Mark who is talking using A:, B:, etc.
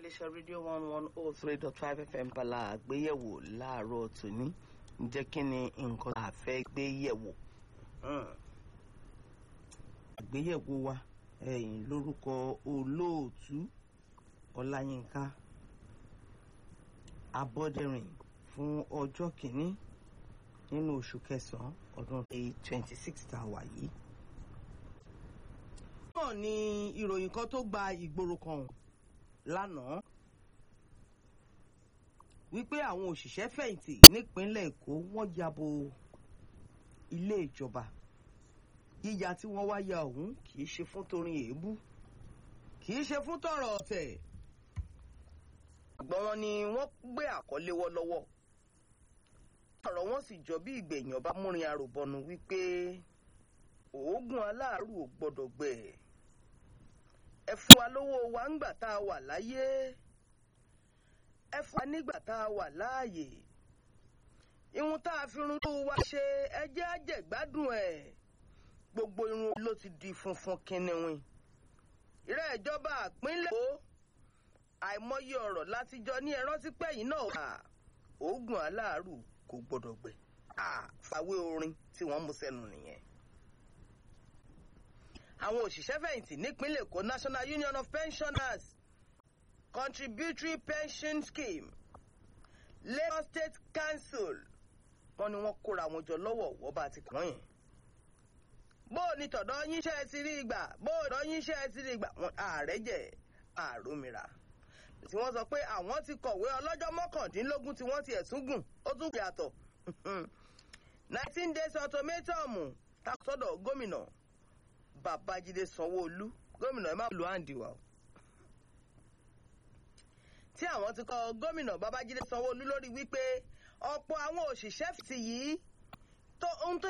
A: iléeṣẹ́ rédíò one one oh three dot five fm pala àgbéyẹ̀wò láàárọ̀ tòní ǹjẹ́ kí ni nǹkan tá a fẹ́ gbé yẹ̀wò. àgbéyẹ̀wò wa ẹ̀yìn lórúkọ olóòtú ọláyínká abọ́dẹ̀rìn fún ọjọ́ kìíní nínú oṣù kẹsàn-án ọdún twenty six tá a wà yìí. náà ni ìròyìn kan tó gba ìgboro kan lánàá wípé àwọn òṣìṣẹ́ fẹ̀yìntì nípínlẹ̀ èkó wọ́n yabo ilé ìjọba yíya tí wọ́n wá ya ọ̀hún kì í ṣe fún torin èébú kì í ṣe fún tọrọ ọ̀tẹ̀ ṣùgbọ́n wọn ni wọ́n gbé àkọlé wọ́ lọ́wọ́ ọ̀rọ̀ wọn sì jọ bí ìgbẹ̀yìn ọba múrin aròbọnu wípé òógùn aláàrù ò gbọ́dọ̀ gbẹ ẹ fún wa lówó wa ńgbà tá a wà láyé ẹ fún wa nígbà tá a wà láàyè irun tá a fi run tó wa ṣe ẹjẹ́ àjẹgbádùn ẹ̀ gbogbo irun ló ti di funfun kínníwín ìrẹ́ ìjọba àpínlẹ̀ èkó àìmọye ọ̀rọ̀ látijọ́ ní ẹran tí pẹ́yìn náà wà òógùn aláàrù kò gbọdọ̀ gbẹ àfàwé orin tí wọ́n mú sẹ́nu nìyẹn. àwọn òṣìṣẹ́ fẹ̀yìntì nípínlẹ̀ èkó national union of pensioners contributory pension scheme lagos state council wọ́n ní wọ́n kóra wọn jọ lọ́wọ́ wọ́n bá ti kàn yẹn. bó o ní tọ̀dọ̀ yín ṣe é ti rí ìgbà bó o tọ̀dọ̀ yín ṣe é ti rí ìgbà ààrẹ jẹ́ àròmìrà tí wọ́n sọ pé àwọn ti kọ̀wé ọlọ́jọ́ mọ́kàndínlógún tí wọ́n ti ẹ̀sùn gùn ó tún yàtọ̀ nineteen days ultimatum takọ́sọ́dọ̀ gómìnà babájídé sanwó-olú gómìnà ẹ má lu àǹdí wa o tí àwọn ti kọ gómìnà babájídé sanwó-olú lórí wípé ọ̀pọ̀ àwọn òṣìṣẹ́ fìtì yìí tó ohun tó